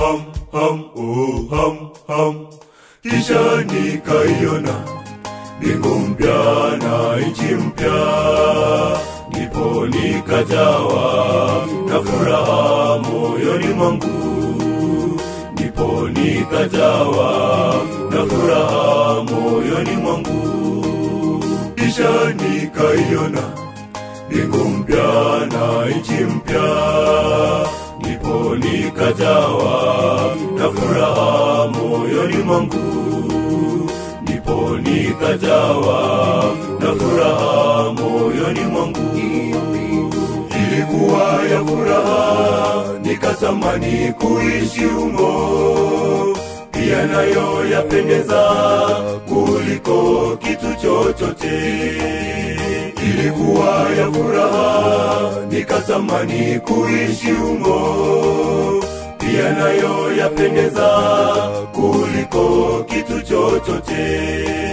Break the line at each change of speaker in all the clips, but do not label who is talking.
ham ham oh ham ham kisha nikaiona mbingu mpya na nchi mpya ndipo nikajawa na furaha moyoni mwangu ndipo nikajawa na furaha moyoni mwangu kisha nikaiona mbingu mpya na nchi mpya ndipo nikajawa na furaha moyoni mwangu ndipo nikajawa na furaha moyoni mwangu ilikuwa ya furaha nikatamani kuishi humo pia nayo yapendeza kuliko kitu chochote ilikuwa ya furaha nikatamani kuishi humo pia nayo yapendeza kuliko kitu chochote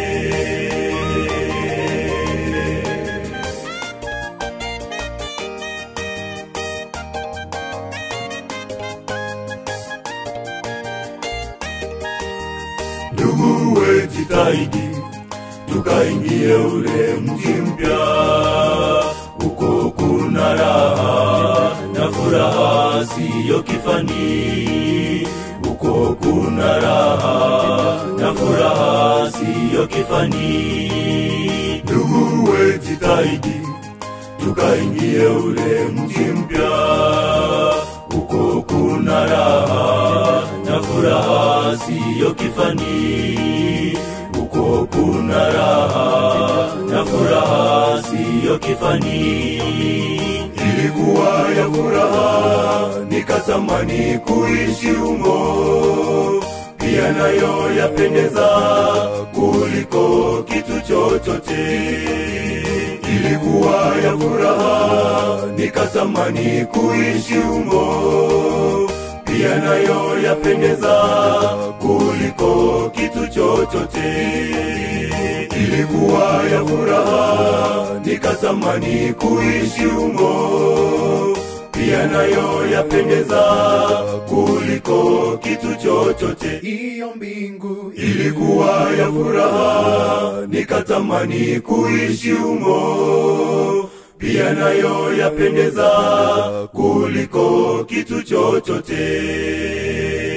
ndugu we jitahidi tukaingie ule mji mpya huko kuna raha na furaha siyo kifani huko kuna raha na furaha siyo kifani ndugu we jitahidi tukaingie ule mji mpya huko kuna raha na furaha siyo kifani huko kuna raha na furaha siyo kifani ilikuwa ya furaha nikatamani kuishi humo pia nayo yapendeza kuliko kitu chochote ilikuwa ya furaha nikatamani kuishi humo pia nayo yapendeza kuliko kitu chochote ilikuwa ya furaha nikatamani kuishi humo pia nayo yapendeza kuliko kitu chochote
iyo mbingu
ilikuwa ya furaha nikatamani kuishi humo pia nayo yapendeza kuliko kitu chochote